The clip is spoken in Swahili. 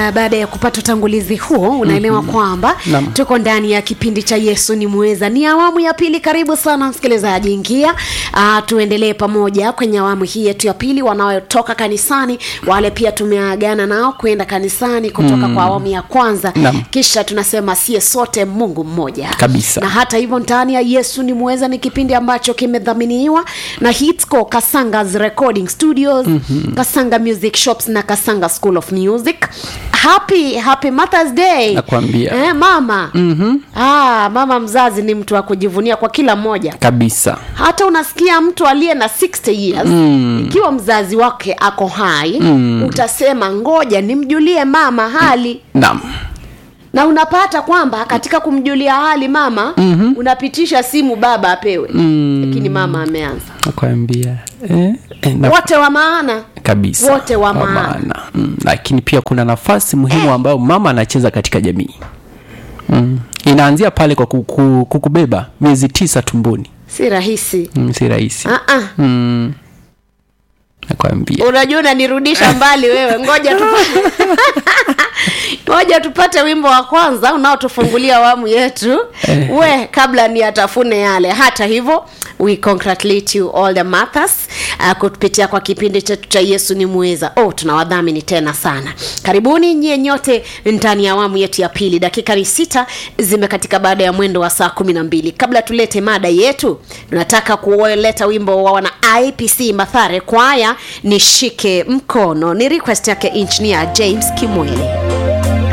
uh, baada ya kupata utangulizi huo unaelewa mm-hmm. kwamba Naam. tuko ndani ya kipindi cha yesu ni mweza ni awamu ya pili karibu sana msikilizaji ingia uh, tuendelee pamoja kwenye awamu hii yetu ya pili wanaotoka kanisani wale pia tumeagana nao kwenda kanisani kutoka mm. kwa awamu ya kwanza Naam. kisha tunasema sie sote mungu mmoja Kabisa. na hata hivyo ndani ya yesu ni mweza ni kipindi ambacho kimedhaminiwa na hitco kasangas recording studios mm-hmm. kasanga music shops na kasanga school of music happy happy mothers day Nakwambia. eh, mama mm-hmm. ah, mama mzazi ni mtu wa kujivunia kwa kila mmoja kabisa hata unasikia mtu aliye na 60 years mm. ikiwa mzazi wake ako hai mm. utasema ngoja nimjulie mama hali naam na unapata kwamba katika kumjulia hali mama mm-hmm. unapitisha simu baba apewe mm. lakini mama ameanza nakwambia eh, eh, na, wote wa maana kabisa wote wa maana. mm, lakini pia kuna nafasi muhimu ambayo mama anacheza katika jamii mm. inaanzia pale kwa kuku, kukubeba miezi tisa tumboni si rahisi mm, si rahisi uh-uh. mm. nakwambia unajua unanirudisha mbali wewe ngoja tupate ngoja tupate wimbo wa kwanza unaotufungulia awamu yetu we kabla ni atafune yale hata hivyo we congratulate you all the mothers uh, kupitia kwa kipindi chetu cha yesu ni muweza oh tunawadhamini tena sana karibuni nyie nyote ndani ya awamu yetu ya pili dakika ni sita zimekatika baada ya mwendo wa saa kumi na mbili kabla tulete mada yetu tunataka kuleta wimbo wa wana ipc mathare kwaya nishike mkono ni request yake engineer james kimwele